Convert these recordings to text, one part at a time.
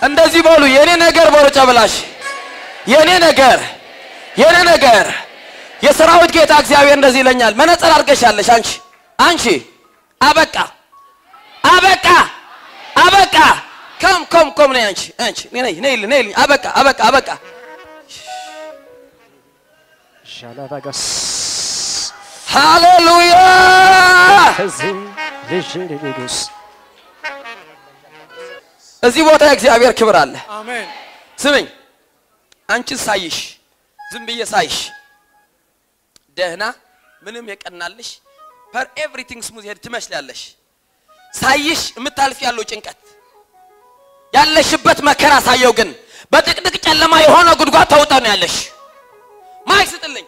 እንደዚህ በሉ የኔ ነገር በሉ ጨብላሽ የኔ ነገር የኔ ነገር የሰራዊት ጌታ እግዚአብሔር እንደዚህ ይለኛል። መነጽር አድርገሻለሽ አንቺ አንቺ አበቃ አበቃ አበቃ ከም ከም ከም ነይ አንቺ አንቺ ነይ ነይ ነይ አበቃ አበቃ አበቃ ሻላዳጋስ ሃሌሉያ ከዚህ ልጅ እዚህ ቦታ የእግዚአብሔር ክብር አለ። አሜን ስምኝ አንቺን ሳይሽ ዝም ብዬ ሳይሽ ደህና ምንም የቀናልሽ ፐር ኤቭሪቲንግ ስሙዝ ሄድ ትመስላለሽ። ሳይሽ የምታልፍ ያለው ጭንቀት ያለሽበት መከራ ሳየው ግን በጥቅጥቅ ጨለማ የሆነ ጉድጓድ ተውጠ ነው ያለሽ። ማይክ ስጥልኝ፣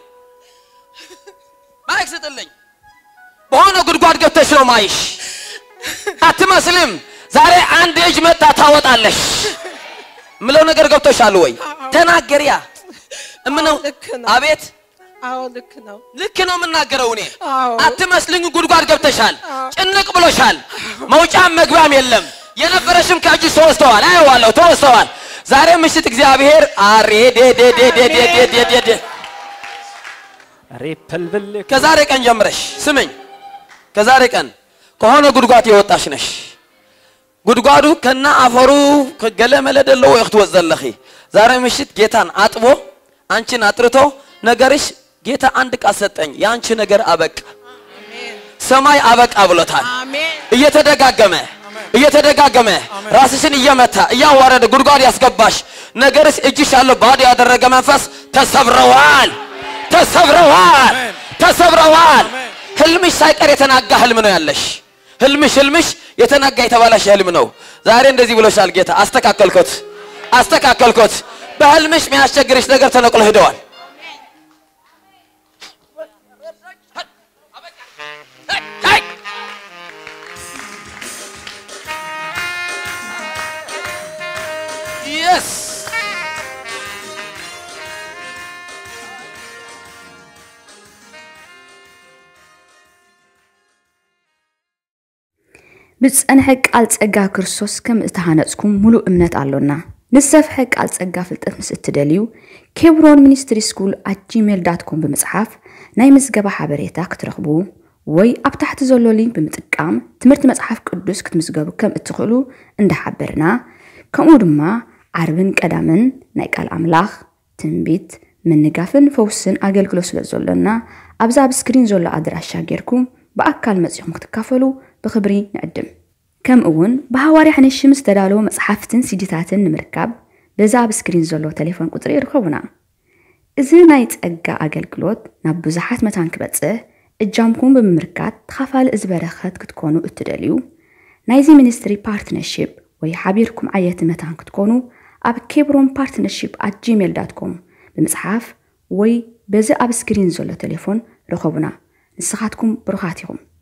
ማይክ ስጥልኝ። በሆነ ጉድጓድ ገብተሽ ነው ማይሽ። አትመስልም። ዛሬ አንድ እጅ መጣ ታወጣለሽ። ምለው ነገር ገብቶሻል ወይ? ተናገሪያ እምነው ልክ ነው። አቤት አዎ ልክ ነው ልክ ነው የምናገረው እኔ አዎ። አትመስልኝ ጉድጓድ ገብተሻል አዎ። ጭንቅ ብሎሻል መውጫም መግቢያም የለም የነበረሽም ከእጅ ተወስተዋል አየዋለሁ ተወስተዋል ዛሬ ምሽት እግዚአብሔር አሬ ዴ ዴ ዴ ዴ ዴ ዴ ዴ ዴ ዴ ሬፐልብል ከዛሬ ቀን ጀምረሽ ስምኝ ከዛሬ ቀን ከሆነ ጉድጓድ የወጣሽ ነሽ ጉድጓዱ ከና አፈሩ ከገለመለ ደሎ ወይ ክትወፅ ዘለኺ ዛሬ ምሽት ጌታን አጥቦ አንቺን አጥርቶ ነገርሽ ጌታ አንድ ቃል ሰጠኝ የአንቺ ነገር አበቃ ሰማይ አበቃ ብሎታል አሜን እየተደጋገመ እየተደጋገመ ራስሽን እየመታ እያዋረደ ጉድጓድ ያስገባሽ ነገርስ እጅሽ ያለው ባዶ ያደረገ መንፈስ ተሰብረዋል ተሰብረዋል ተሰብረዋል ህልምሽ ሳይቀር የተናጋ ህልም ነው ያለሽ ህልምሽ ህልምሽ የተናጋ የተባላሽ ህልም ነው ዛሬ እንደዚህ ብሎሻል ጌታ አስተካከልኮት አስተካከልኮት በህልምሽ የሚያስቸግርሽ ነገር ተነቅሎ ሄደዋል Yes. ብፀንሐ ቃል ፀጋ ክርስቶስ ከም እተሃነፅኩም ሙሉእ እምነት ኣሎና ንዝሰፍሐ ቃል ፀጋ ፍልጠት ምስ እትደልዩ ኬብሮን ሚኒስትሪ ስኩል ኣት ጂሜል ዳት ኮም ብምፅሓፍ ናይ ምዝገባ ሓበሬታ ክትረኽቡ ወይ ኣብ ታሕቲ ዘሎ ሊንክ ብምጥቃም ትምህርቲ መፅሓፍ ቅዱስ ክትምዝገቡ ከም እትኽእሉ እንዳሓበርና ከምኡ ድማ ዓርብን ቀዳምን ናይ ቃል ኣምላኽ ትንቢት ምንጋፍን ፈውስን ኣገልግሎት ስለ ዘሎና ኣብዛ ኣብ ስክሪን ዘሎ ኣድራሻ ጌርኩም ብኣካል መፂኹም ክትካፈሉ ብክብሪ ንዕድም ከምኡ እውን ብሃዋርያ ሓንሺ ምስ ተዳለወ መፅሓፍትን ሲዲታትን ንምርካብ በዛ ኣብ ስክሪን ዘሎ ቴሌፎን ቁፅሪ ይርከቡና እዚ ናይ ፀጋ ኣገልግሎት ናብ ብዙሓት መታን ክበፅሕ እጃምኩም ብምምርካት ተኻፋሊ እዚ በረኸት ክትኮኑ እትደልዩ ናይዚ ሚኒስትሪ ፓርትነርሽፕ ወይ ሓቢርኩም ዓየቲ መታን ክትኮኑ ኣብ ኬብሮን ፓርትነርሽፕ ኣት ጂሜል ዳት ኮም ብምፅሓፍ ወይ በዚ ኣብ ስክሪን ዘሎ ቴሌፎን ረኸቡና ንስኻትኩም ብሩኻት ኢኹም